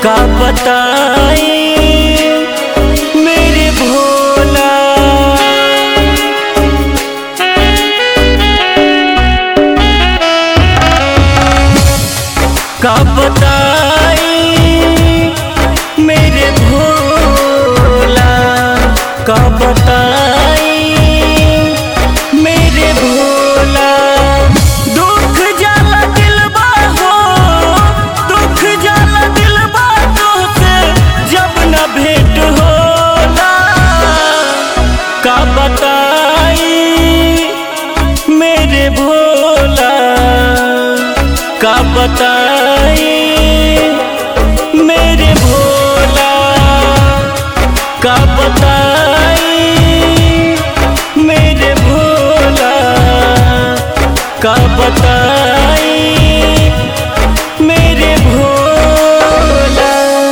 का बताई मेरे भोला का बताई मेरे भोला का बताई मेरे भोला दुख जाला दिलबा हो दुख जाला दिलबा तोसे जब न भेंट होला का बताई मेरे भोला का बताई मेरे भोला का बताई मेरे भोला का बताई मेरे भोला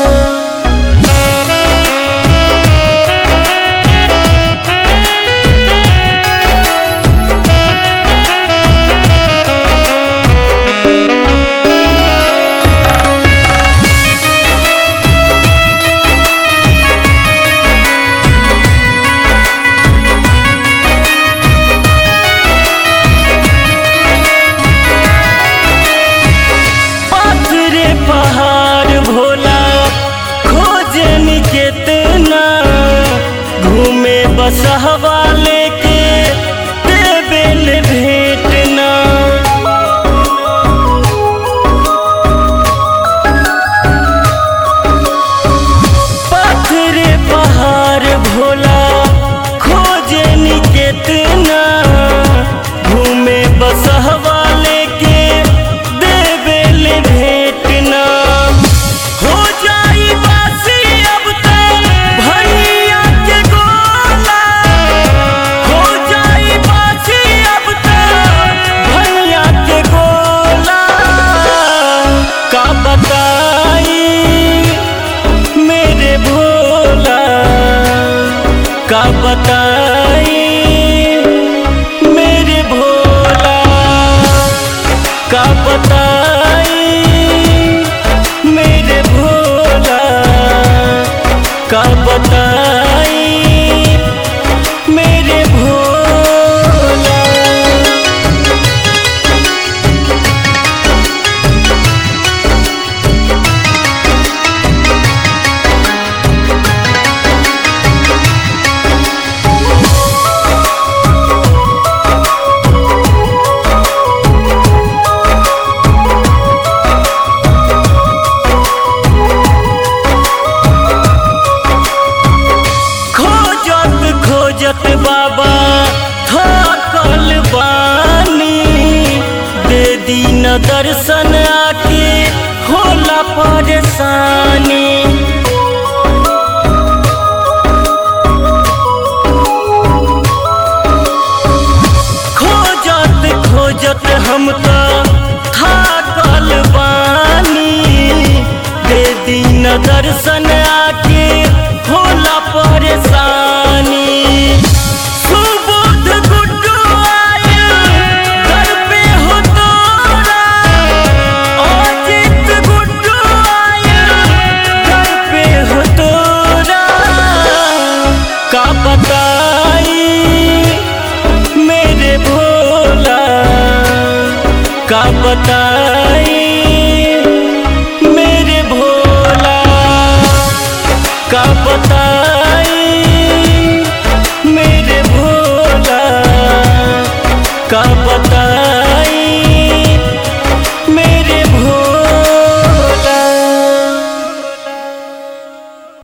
पाथरे पहाड़ भोला खोजन केतना घूमे बसहवा लेके देबेल भेटना पाथरे पहाड़ भोला खोजन केतना घूमे बसहवा लेके देबेल भेटना हो जाई बासी अब तो भैया के गोला हो जाई बासी अब तो भैया के गोला का बताई मेरे भोला का बताई मेरे भोला का बताई मेरे भोला का बताई मेरे भोला खोजत खोजत बाबा थकल बानी दे दीन दर्शन आके होला परेशानी